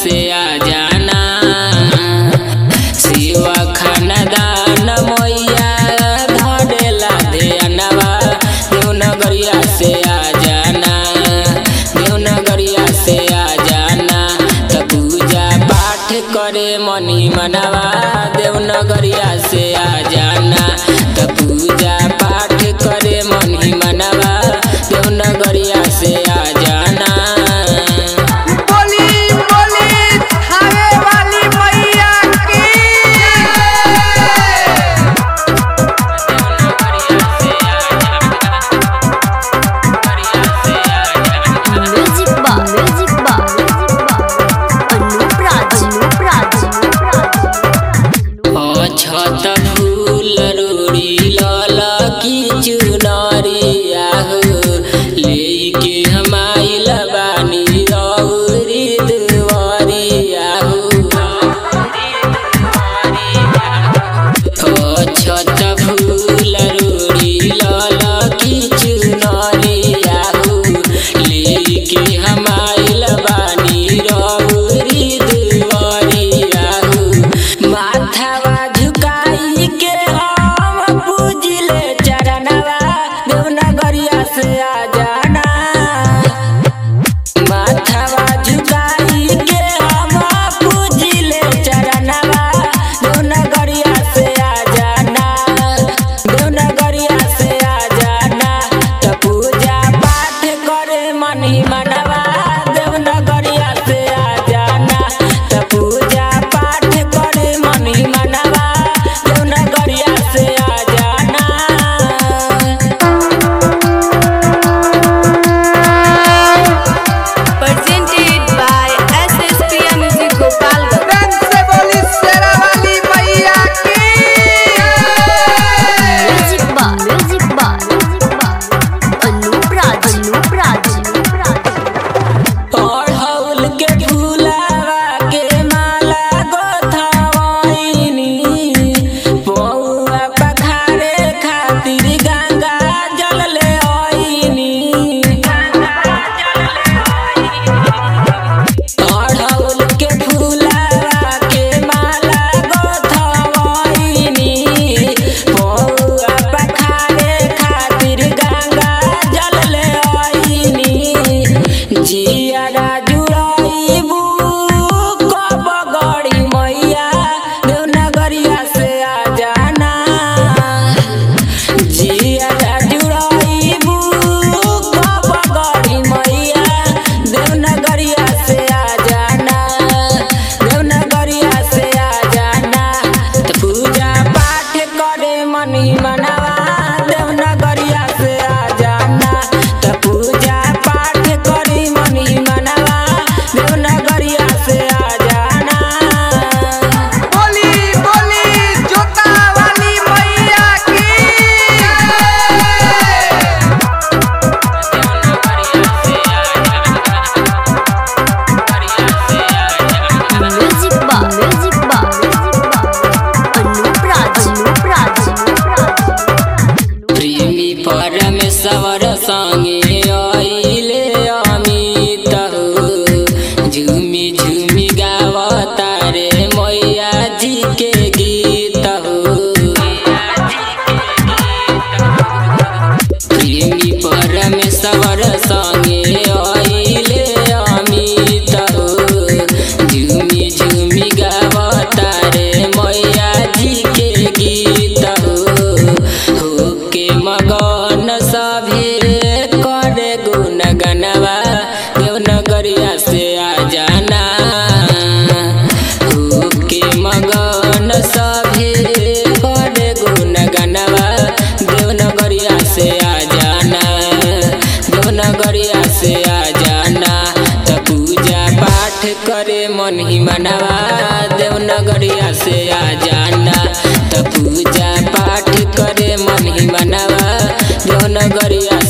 से आ जाना शिव खानदान मैया धरेला ध्यानवा देवनगरिया से आ जाना देवनगरिया से आ जाना त पूजा पाठ करे मनी मनवा देवनगरिया से आ जाना त पूजा पाठ करे मनी मनवा देवनगरिया से आ जाना बोली बोली थावे वाली मैया की म्यूजिक बा म्यूजिक बा अनूप राज अनूप राज अछत फूल रोड़ी लल की चुनरिया हो लेके हम आइल बानी रौरी दुआरिया हो अछत फूल रोड़ी लल की चुनरिया हो लेके हम आइल बानी रौरी दुआरिया हो माथावा झुकाई के हम पूजिले चरणवा देवनगरिया से आ जाना माथावा झुकाई के हम पूजिले चरणवा देवनगरिया से आ जाना देवनगरिया से आ जाना त पूजा पाठ करे मनी मनवा देवनगरिया से आ जाना त पूजा पाठ करे मनी मनवा देवनगरिया से आ जाना presented by SSPM Music Gopalganj रंग से बोली शेरा वाली मैया की म्यूजिक बा म्यूजिक बा अनूप राज अनूप राज अड़हुल के फूलावा के माला गोथवैनी पौआ पखारे खातिर गंगा जल ले आईनी अड़हुल के फूलावा के माला गोथवैनी पौआ पखारे खातिर गंगा जल ले आईनी जियारा जुड़ाइबू कब गड़ी मैया देवनगरिया से आ जाना जियारा जुड़ाइबू कब गड़ी मैया देवनगरिया से आ जाना देवनगरिया से आ जाना त पूजा पाठ करे मनी मनवा देवनगरिया से आ जाना त पूजा पाठ करी मनी मनवा देवनगरिया से आ जाना बोली बोली जोता वाली मैया की म्यूजिक बा म्यूजिक बा अनूप राज अनूप राज प्रेमी परमेश्वर संगे आइले अमित हो झुमी झुमी गावता रे मैया जी के गीत हो प्रेमी परमेश्वर संगे आइले अमित हो झुमी झुमी गावता रे मैया जी के गीत हो होके मगन सभे करे गुण गनवा देवनगरिया से आ जाना होके मगन सभे करे गुण गनवा देवनगरिया से आ जाना देवनगरिया से आ जाना त पूजा पाठ करे मन ही मनवा देवनगरिया से आ जाना त पूजा पाठ करे मन ही मनवा देवनगरिया